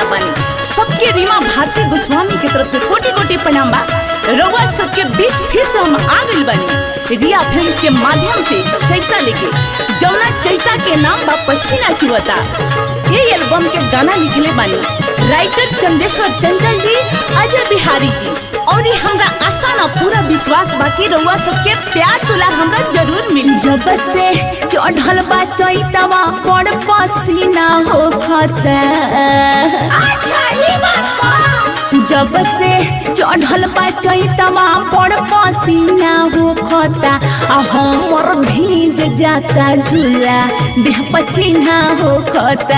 वाला बानी सबके रीमा भारती गोस्वामी की तरफ से कोटि कोटि प्रणाम बा रउआ सबके बीच फिर से हम आ गइल बानी रिया फिल्म के माध्यम से चैता लेके जौना चैता के नाम बा पसीना चुवता ये एल्बम के गाना लिखले बानी राइटर चंदेश्वर चंचल जी अजय बिहारी जी और ये हमरा आशा ना पूरा विश्वास बाकी रउआ सबके प्यार तुला हमरा जरूर मिली जब से चढ़ल बा चैतवा बड़ पसीना हो खता जब से चढ़ल बा चैतवा बड़ पसीना हो खता आ हमर भीज जाता झूला देह पसीना हो खता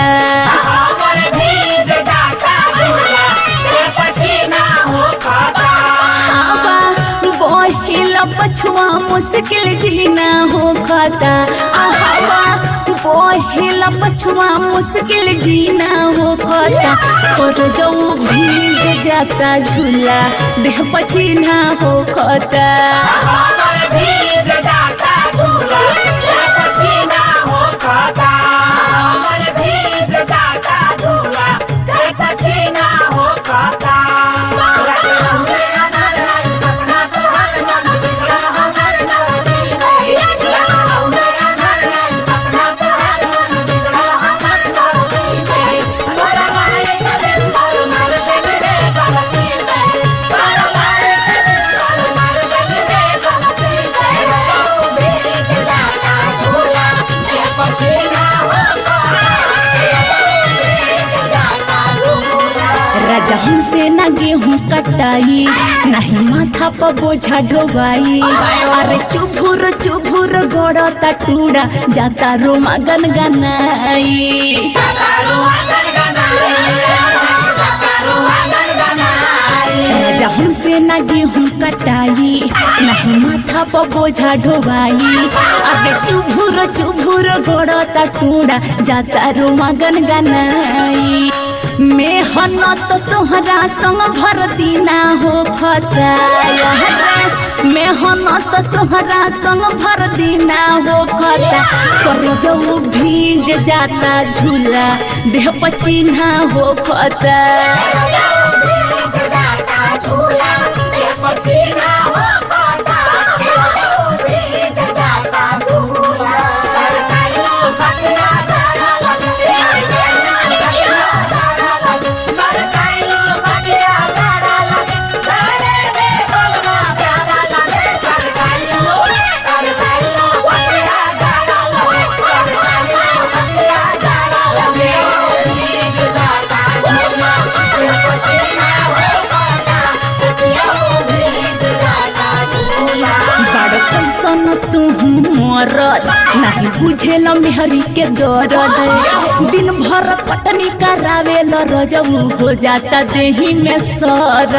हवा बहिल पछुआ मुश्किल जीना हो खता आ हवा बहिल पछुआ मुश्किल जीना हो खता और जो भीग जाता झूला देह पचीना हो खता राजा हमसे ना गेहूँ कटाई नहीं माथा पर बोझा ढोवाई अरे चुभुर चुभुर गड़ता टूड़ा जाता रोमा गन गनाई राजा हमसे ना गेहूँ कटाई नहीं माथा पर बोझा ढोवाई अरे चुभुर चुभुर गड़ता टूड़ा जाता रोमा गन गनाई मेहनत तोहरा संग भर दीना हो खता मेहनत तोहरा संग भर दीना हो खता कर जो भीज जाता झूला देह पचीना हो खता बड़ कैसन तू मरद नहीं बुझेल मेहरी के दर्द दिन भर पटनी करावेल रजऊ हो जाता देही में सरद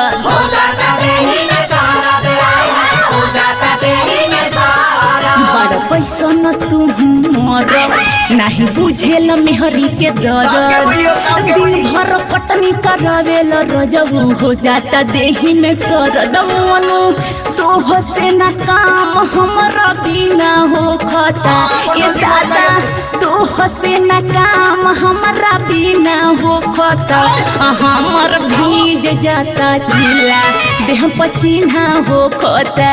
बड़ कैसन तू मरद नहीं बुझेल मेहरी के दर्द दिन भर पटनी करावेल रजऊ हो जाता देही में सरद मनु तो से न काम हमरा बिना हो खता ए दादा तो से न काम हमरा बिना हो खता हमर भीज जाता झूला देह पचीना हो खता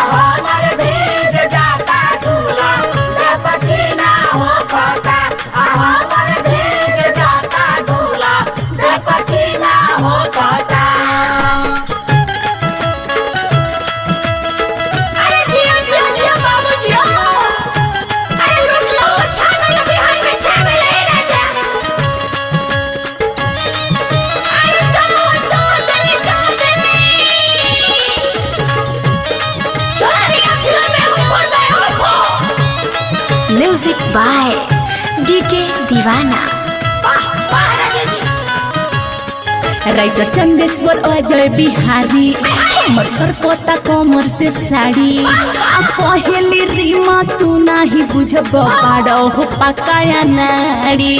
music by DK Deewana writer Chandeshwar Ajay Bihari हमर सरपता कमर से साड़ी आ पहली रीमा तू नाही बुझब बाड़ो हो पकाया नाड़ी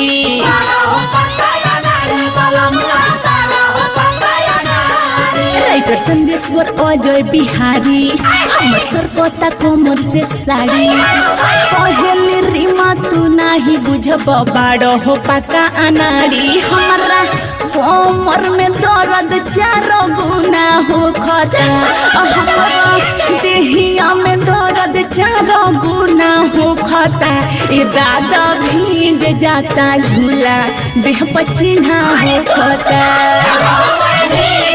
राइटर चंदेश्वर अजय बिहारी हमर सरपता कमर से साड़ी पहली रीमा तू नाही बुझब बाड़ो हो पका अनाड़ी हमरा कोमर में दर्द चारो गुना हो खता हमारा देहिया में दर्द चारो गुना हो खता ए दादा भींग जाता झूला देह पचिन्हा हो खता